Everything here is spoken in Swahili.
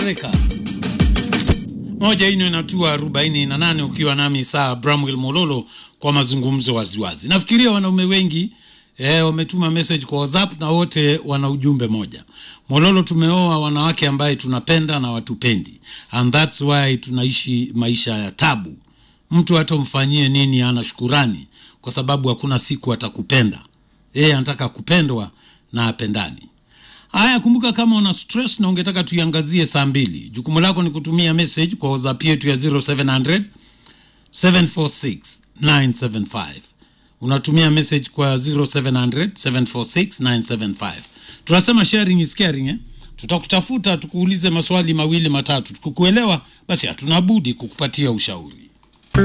Amerika. Moja ino inatua arobaini na nane ukiwa nami saa Bramwell Mololo kwa mazungumzo waziwazi. Nafikiria wanaume wengi eh, wametuma message kwa WhatsApp na wote wana ujumbe moja. Mololo, tumeoa wanawake ambaye tunapenda na watupendi, and that's why tunaishi maisha ya tabu. Mtu hata umfanyie nini ana shukurani, kwa sababu hakuna siku atakupenda. Yeye anataka kupendwa na apendani. Haya, kumbuka kama una stress na ungetaka tuiangazie saa mbili, jukumu lako ni kutumia message kwa WhatsApp yetu ya 0700 746 975. Unatumia message kwa 0700 746 975. Tunasema sharing is caring eh? Tutakutafuta tukuulize maswali mawili matatu, tukikuelewa basi hatuna budi kukupatia ushauri.